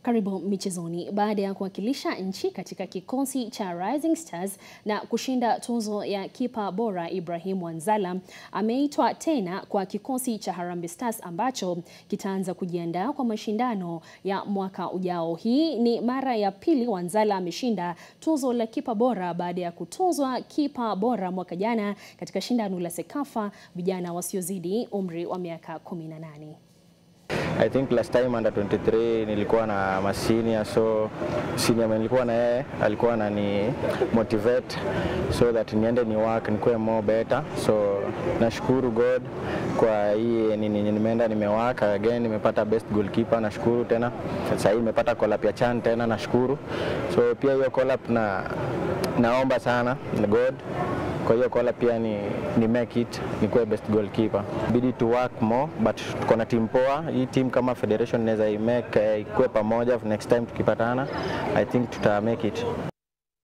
Karibu michezoni. Baada ya kuwakilisha nchi katika kikosi cha Rising Stars na kushinda tuzo ya kipa bora, Ibrahim Wanzala ameitwa tena kwa kikosi cha Harambee Stars ambacho kitaanza kujiandaa kwa mashindano ya mwaka ujao. Hii ni mara ya pili Wanzala ameshinda tuzo la kipa bora baada ya kutuzwa kipa bora mwaka jana katika shindano la Sekafa vijana wasiozidi umri wa miaka 18. I think last time under 23 nilikuwa na masenior so senior man nilikuwa na yeye alikuwa anani motivate so that niende ni work nikuwe more better so nashukuru God kwa hii nini nimeenda nimework again nimepata best goalkeeper nashukuru tena sasa hii nimepata call up ya Chan tena nashukuru so pia hiyo call up na naomba sana God kwa hiyo kola pia ni, ni make it nikuwe best goalkeeper. Bidi to work more but tuko na team poa. Hii team kama federation inaweza i make uh, ikuwe pamoja next time tukipatana, I think tuta make it.